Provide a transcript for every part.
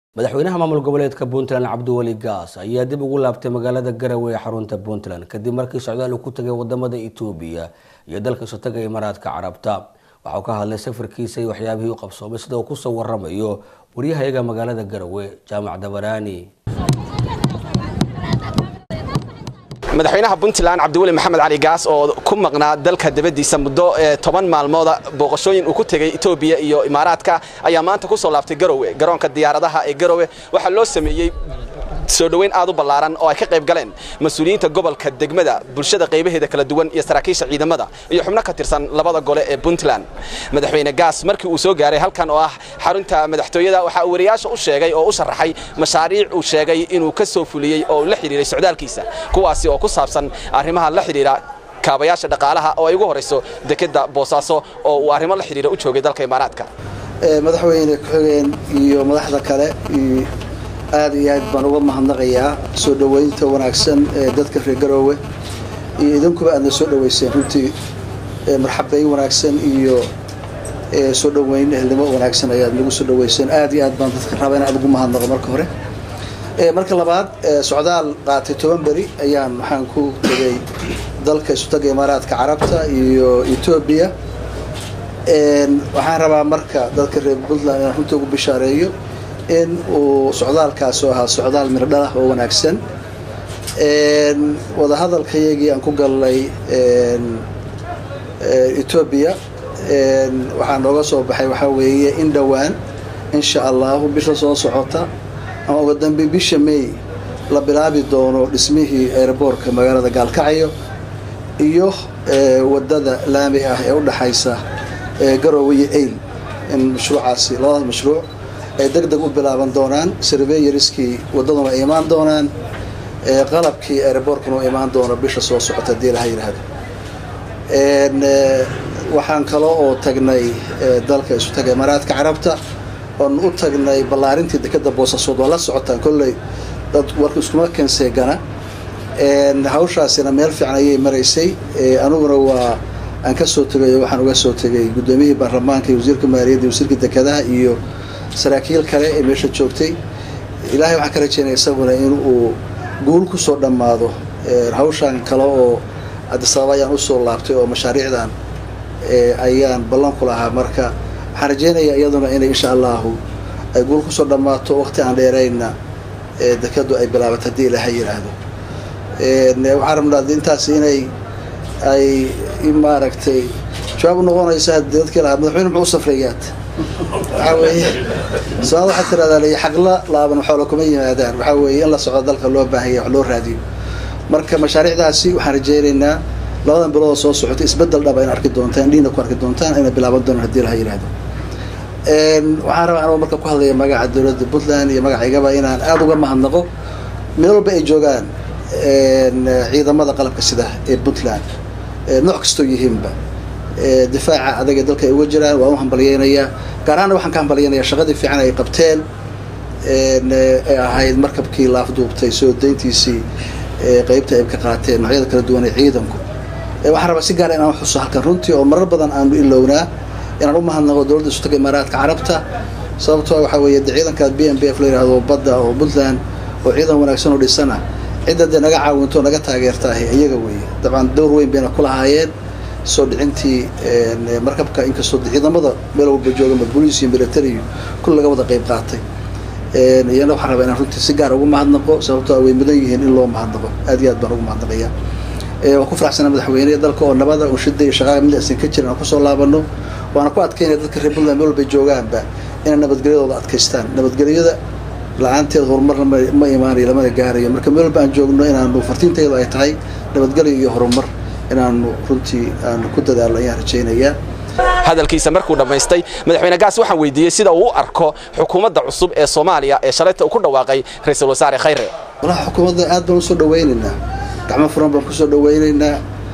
madaxweynaha maamul goboleedka puntland cabdiweli gaas ayaa dib ugu laabtay magaalada garowe ee xarunta puntland kadib markii socdaal uu ku tagay wadamada itoobiya iyo dalka isotaga imaaraadka carabta waxauu ka hadlay safarkiisa iyo waxyaabihii u qabsoomay sida uu kusoo waramayo waryahayaga magaalada garowe jaamac dabaraani madaxweynaha puntland cabdiweli maxamed cali gaas oo ku maqnaa dalka dabadiisa muddo toban maalmooda booqashooyin uu ku tegey etoobiya iyo imaaraadka ayaa maanta ku soo laabtay garowe garoonka diyaaradaha ee garowe waxaa loo sameeyey soo dhoweyn aad u ballaaran oo ay ka qayb galeen mas-uuliyiinta gobolka degmada bulshada qaybaheeda kala duwan iyo saraakiisha ciidamada iyo xubno ka tirsan labada gole ee puntland madaxweyne gaas markii uu soo gaaray halkan oo ah xarunta madaxtooyada waxaa uu wariyaasha u sheegay oo u sharaxay mashaariic uu sheegay inuu ka soo fuliyey oo la xidhiiray socdaalkiisa kuwaasi oo ku saabsan arrimaha la xidhiira kaabayaasha dhaqaalaha oo ay ugu horayso dekeda boosaaso oo uu arrimo la xidhiira u joogay dalka imaaraadka madaxweyne ku-xigeen iyo madaxda kale aad iyo aad baan uga mahadnaqayaa soo dhoweynta wanaagsan ee dadka reer garoowe iyo idinkuba aadna soo dhoweyseen runtii marxabeyn wanaagsan iyo soo dhoweyn ehelnimo wanaagsan ayaad nagu soo dhoweyseen aad iyo aad baan dadka raba in aad ugu mahadnaqo marka hore marka labaad socdaal qaatay toban beri ayaan waxaan ku tegay dalka isutaga imaaraadka carabta iyo etoobiya waxaan rabaa marka dadka reer puntland inaan runtii ugu bishaareeyo in uu socdaalkaas oo ahaa socdaal mirdhalah oo wanaagsan wadahadalkayagii aan ku galnay etoobiya waxaa nooga soo baxay waxaa weeye in dhowaan insha allahu bisha soo socota ama uga dambe bisha may la bilaabi doono dhismihii aeroboortka magaalada gaalkacyo iyo wadada laami ah ee u dhaxaysa garowe iyo ayl in mashruucaasi labadaas mashruuc ay deg deg u bilaaban doonaan surveyariskii waddaduna ay imaan doonaan qalabkii aeroboortkuna u imaan doono bisha soo socota hadii laha yidhaahdo waxaan kalo oo tagnay dalka isu taga imaaraadka carabta oon u tagnay ballaarintii dekeda boosaasood waa la socotaan kolley dad warka iskuma kenseegana hawshaasina meel fiican ayay maraysay aniguna waa aan ka soo tegay waxaan uga soo tegay guddoomiyihii baarlamaanka iyo wasiirka maaliyadda iyo wasiirka dekedaha iyo saraakiil kale ee meesha joogtay ilaahay waxaan ka rajeynaya isaguna in uu guul kusoo dhammaado hawshaan kale oo adisababa ayaan usoo laabtay oo mashaariicdan ayaan ballan ku lahaa marka waxaan rajeynayaa iyaduna inay insha allahu ay guul kusoo dhammaato waqti aan dheeraynna dekedu ay bilaabato haddii ilaahay yidhaahdo waxaan rabnaa intaas inay ay maaragtay jawaab u noqonaysa dadkii lahaa madaxweyne muxuu u safrayaad waxaa weeye soomaalida waxaa tiradaa lay xaqla laaban xoola kuma yimaadaan waxaa weeye in la socdo dalka loo baahanya wax loo raadiyo marka mashaariicdaasi waxaan rajeynaynaa labadan biloodoo soo socota isbedel dhaba in arki doontaan indhiina ku arki doontaan inay bilaaban doonaan hadii laha yidhahdo waxaan rabaa anoo marka ku hadlaya magaca dowladda puntland iyo magacaygaba inaan aada uga mahadnaqo meel walba ay joogaan ciidamada qalabka sida ee puntland nooc kastoo yihiinba difaaca adaga dalka ay uga jiraan waan u hambalyeynayaa gaar ahaana waxaan ka hambalyeynayaa shaqadii fiican ay qabteen ee ahayd markabkii laafduubtay soo dayntiisii qeybta ay ka qaateen noocyada kala duwan ee ciidanku waxaan rabaa si gaara inaan xuso halkan runtii oo marar badan aanu ilownaa inaan u mahadnaqo dowladda isutaga imaaraadka carabta sababtoo waxaa weeye de ciidankaas b m b f la yihahdo badda oo puntland oo ciidan wanaagsan oo dhisana cidda dee naga caawinto naga taageertaahay iyaga weeye dabcan dowr weyn bayna ku lahaayeen soo dhicintii markabka inkastoo ciidamada meel walba joogama boliis iyo military kul laga wada qayb qaatay iyana waxaan rabaa inaan runtii si gaar ugu mahadnaqo sababtoo way mudan yihiin in loo mahadnaqo aad iyo aad baan ugu mahadnaqaya waan ku faraxsanaa madaxweyne dalka oo nabada oo shida iyo shaqaaga mid aysan ka jirin aan kusoo laabano waana ku adkaynaya dadka reer puntland meel walba joogaanba inay nabadgelyadooda adkaystaan nabadgelyada la-aanteed horumarna ma imaanayo lamana gaarayo marka meel walba aan joogno inaanu fartiintaydu ay tahay nabadgelyo iyo horumar inaanu runtii aanu ku dadaalno ayaan rajaynayaa hadalkiisa markuu dhammaystay madaxweyne gaas waxaan weydiiyey sida uu u arko xukuumadda cusub ee soomaaliya ee shalayta uu ku dhawaaqay ra-iisul wasaare khayre walaha xukuumadda aad baan usoo dhaweynaynaa gacmo furan baan kusoo dhaweynaynaa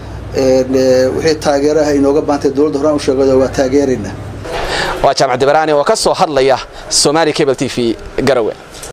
wixii taageeraha inooga baantay dowladda horaan u sheegado waa taageeraynaa waa jaamac dibaraani oo ka soo hadlaya somaali cable t v garowe